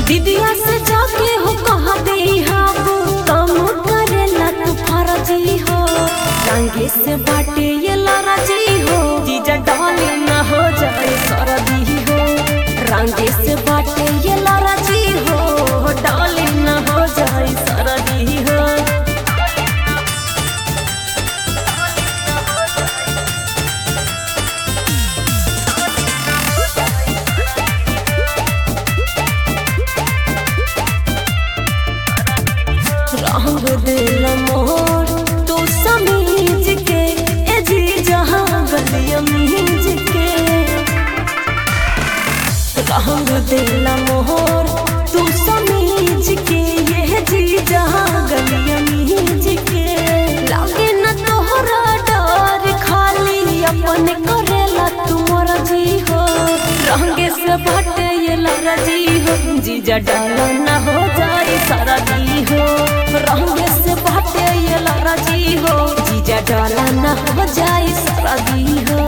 दीदिया से जाके हो कहा दे हम कम करेला तू फरजी हो रंगे से बाटे ये लरजी हो जीजा डाले न हो जाए सरदी हो रंगे से बाटे ये लरजी हो डाले न हो जाए सरदी हो रंग दिल मोर तू समीज के ए जी जहां गलिया मीज के रंग दिल मोर तू समीज के ये जी जहां गलिया मीज के लागे न तोहरा डर खाली अपन करेला तू मर्जी हो रंगे से भटे ये लरजी हो जीजा डाला न हो जाए सारा दी हो रंगे से भटे ये लरजी हो जीजा डाला न हो जाए सारा दी हो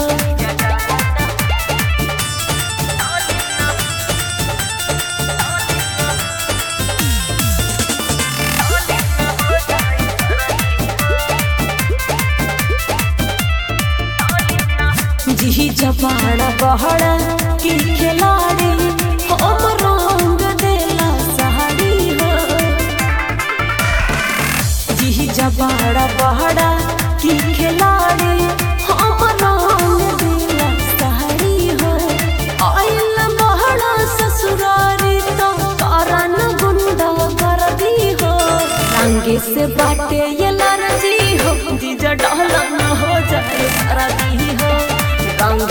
जी जबाना बहड़ा की खिलाड़ी हम रंग देला सहारी हो जी जबाड़ा बहड़ा की खिलाड़ी हम रंग देला सहारी हो आइल बहड़ा ससुरारी तो कारण गुंडा कर दी हो रंगे से बाटे ये लरजी हो जीजा डाला न हो जाए सारा दी हो रंग